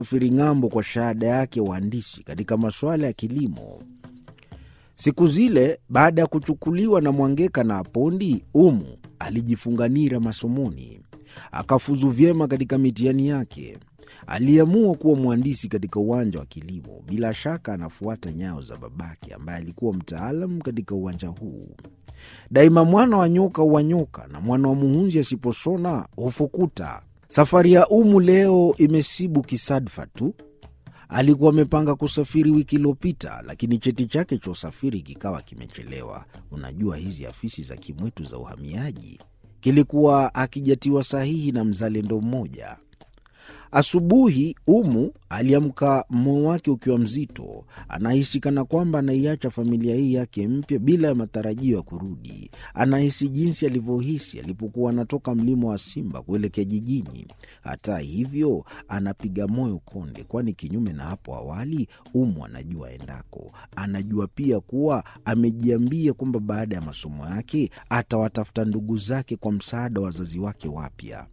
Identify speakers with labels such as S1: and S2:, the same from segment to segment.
S1: kusafiri ng'ambo kwa shahada yake ya uhandisi katika masuala ya kilimo. Siku zile baada ya kuchukuliwa na Mwangeka na Apondi, Umu alijifunga nira masomoni, akafuzu vyema katika mitihani yake. Aliamua kuwa mhandisi katika uwanja wa kilimo. Bila shaka anafuata nyayo za babake ambaye alikuwa mtaalam katika uwanja huu. Daima mwana wa nyoka huwanyoka na mwana wa muhunzi asiposona hufukuta. Safari ya Umu leo imesibu kisadfa tu. Alikuwa amepanga kusafiri wiki iliyopita, lakini cheti chake cha usafiri kikawa kimechelewa. Unajua hizi afisi za kimwetu za uhamiaji, kilikuwa akijatiwa sahihi na mzalendo mmoja. Asubuhi Umu aliamka, moyo wake ukiwa mzito. Anahisi kana kwamba anaiacha familia hii yake mpya bila ya matarajio ya kurudi. Anahisi jinsi alivyohisi alipokuwa anatoka mlima wa Simba kuelekea jijini. Hata hivyo, anapiga moyo konde, kwani kinyume na hapo awali, Umu anajua endako. Anajua pia kuwa amejiambia kwamba baada ya masomo yake atawatafuta ndugu zake kwa msaada wa wazazi wake wapya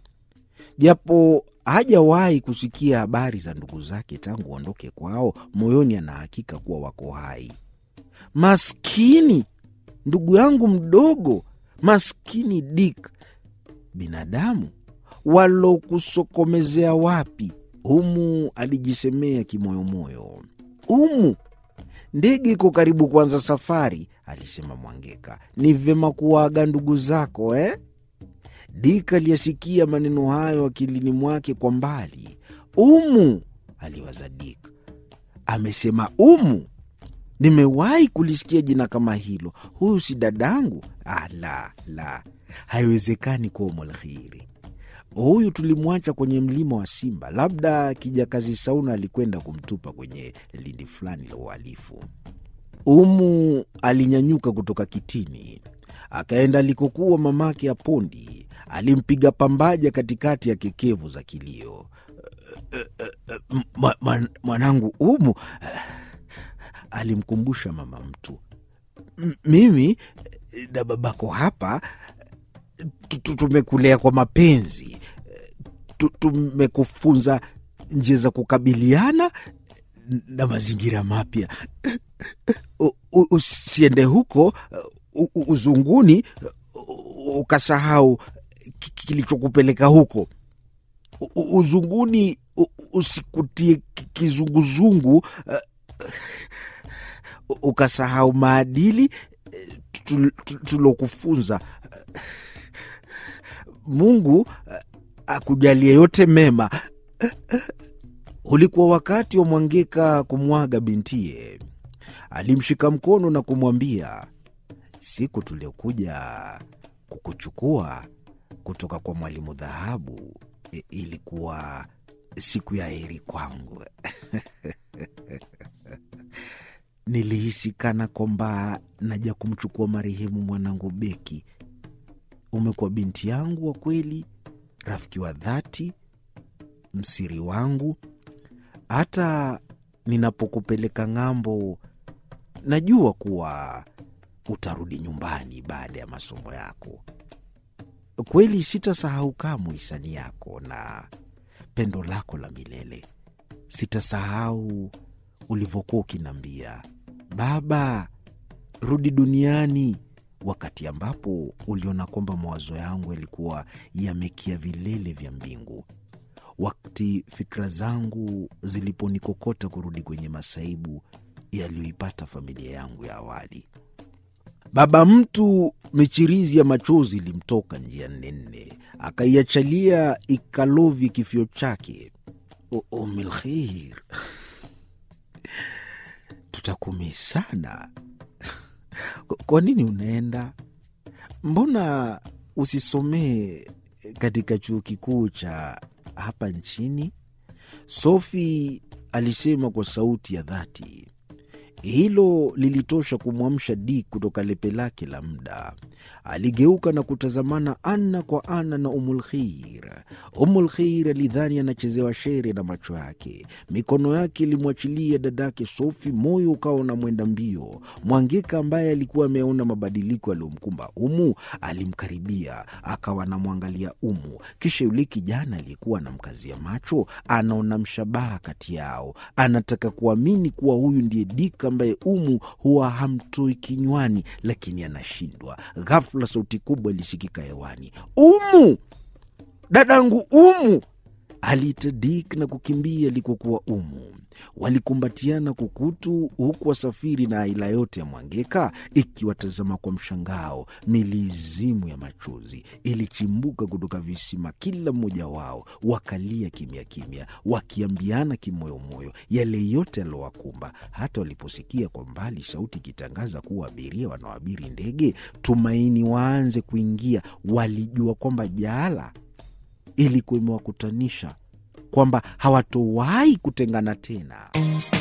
S1: japo hajawahi kusikia habari za ndugu zake tangu aondoke kwao, moyoni anahakika kuwa wako hai. Maskini ndugu yangu mdogo, maskini Dick, binadamu walokusokomezea wapi? Umu alijisemea kimoyomoyo. Umu, ndege iko karibu kuanza safari, alisema Mwangeka. Ni vyema kuwaaga ndugu zako eh? Dik aliyasikia maneno hayo akilini mwake kwa mbali. Umu, aliwaza Dik. Amesema Umu? Nimewahi kulisikia jina kama hilo. Huyu si dadangu? Ah, la la, haiwezekani kuwa Umulkhiri. Huyu tulimwacha kwenye mlima wa Simba, labda kijakazi Sauna alikwenda kumtupa kwenye lindi fulani la uhalifu. Umu alinyanyuka kutoka kitini akaenda alikokuwa mamake Apondi. Alimpiga pambaja katikati ya kekevu za kilio. Mwanangu Umu, alimkumbusha mama mtu, mimi na babako hapa tumekulea kwa mapenzi, tumekufunza njia za kukabiliana na mazingira mapya. Usiende huko uzunguni ukasahau kilichokupeleka huko. Uzunguni usikutie kizunguzungu ukasahau maadili tulokufunza. Mungu akujalie yote mema. Ulikuwa wakati wa Mwangeka kumwaga bintiye. Alimshika mkono na kumwambia Siku tuliokuja kukuchukua kutoka kwa Mwalimu Dhahabu ilikuwa siku ya heri kwangu. Nilihisi kana kwamba naja kumchukua marehemu mwanangu Beki. Umekuwa binti yangu wa kweli, rafiki wa dhati, msiri wangu. Hata ninapokupeleka ng'ambo, najua kuwa utarudi nyumbani baada ya masomo yako. Kweli sitasahau kamwe hisani yako na pendo lako la milele. Sitasahau ulivyokuwa ukiniambia, baba, rudi duniani, wakati ambapo uliona kwamba mawazo yangu yalikuwa yamekia vilele vya mbingu, wakati fikra zangu ziliponikokota kurudi kwenye masaibu yaliyoipata familia yangu ya awali. Baba mtu michirizi ya machozi ilimtoka njia nene, akaiachalia ikalovi kifio chake. Umilkhir, tutakumi sana. Kwa nini unaenda? Mbona usisomee katika chuo kikuu cha hapa nchini? Sofi alisema kwa sauti ya dhati. Hilo lilitosha kumwamsha Dick kutoka lepe lake la muda. Aligeuka na kutazamana ana kwa ana na Umulkheir. Umulkheir alidhani anachezewa shere na macho yake. Mikono yake ilimwachilia dadake Sofi, moyo ukawa unamwenda mbio. Mwangeka ambaye alikuwa ameona mabadiliko yaliyomkumba Umu alimkaribia, akawa anamwangalia Umu. Kisha yule kijana aliyekuwa anamkazia macho anaona mshabaha kati yao, anataka kuamini kuwa huyu ndiye Dick ambaye Umu huwa hamtoi kinywani, lakini anashindwa. Ghafula sauti kubwa ilisikika hewani, Umu, dadangu Umu! Aliita Dick na kukimbia alikokuwa Umu. Walikumbatiana kukutu, huku wasafiri na aila yote ya Mwangeka ikiwatazama kwa mshangao. Milizimu ya machozi ilichimbuka kutoka visima, kila mmoja wao wakalia kimya kimya, wakiambiana kimoyomoyo yale yote yaliyowakumba. Hata waliposikia kwa mbali sauti ikitangaza kuwa abiria wanaoabiri ndege Tumaini waanze kuingia, walijua kwamba jaala ilikuwa imewakutanisha kwamba hawatowahi kutengana tena.